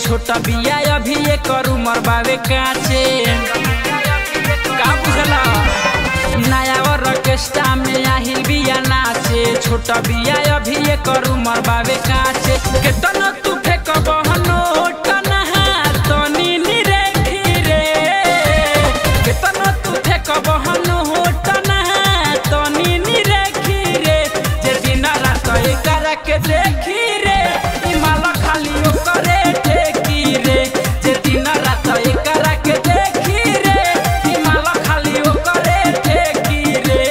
छोटा बिया अभी एक उमर बावे काचे का बुझला नया ऑर्केस्ट्रा में आहिल बिया नाचे छोटा बिया अभी एक उमर बावे काचे केतन तू फेक बहनो टना तनी निरे खीरे केतन तू फेक बहनो टना तनी निरे खीरे जे दिन रात एकर के देखी रे ई माल खाली ओकरे टेकी रे जे दिन रात एकर के देखी रे ई माल खाली ओकरे टेकी रे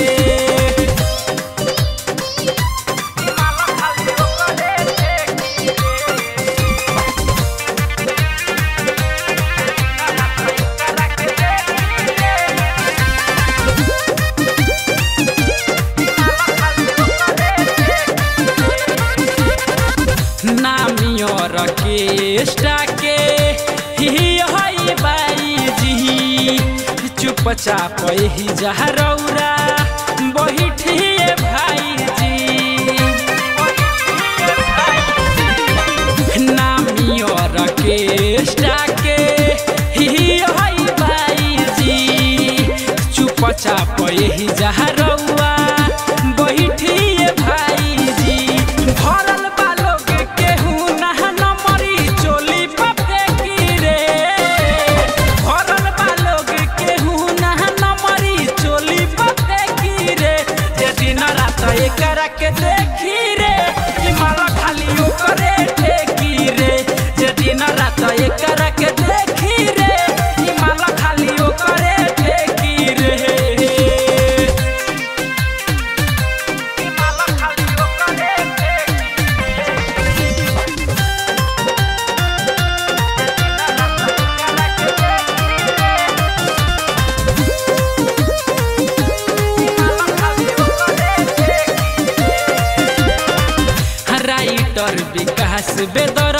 ई माल खाली ओकरे टेकी रे नामियोर केष्टा के ही हई बाई जी चुपचाप ही जहरौरा बैठिए भाई जी नामियोर केष्टा के ही हई बाई जी चुपचाप ही जहरौआ बैठिए भाई जी भरल बालोग केहू नहा नमरी चोली पफे की रे भरल बालोग केहू नहा नमरी चोली पफे की रे जे दिन रात एकर के देखी रे ई माला खाली ओकरे ठेकी रे जे दिन रात एकर के देखी रे ई माला खाली ओकरे ठेकी रे ई माला खाली ओकरे ठेकी राइटर विकास बेदर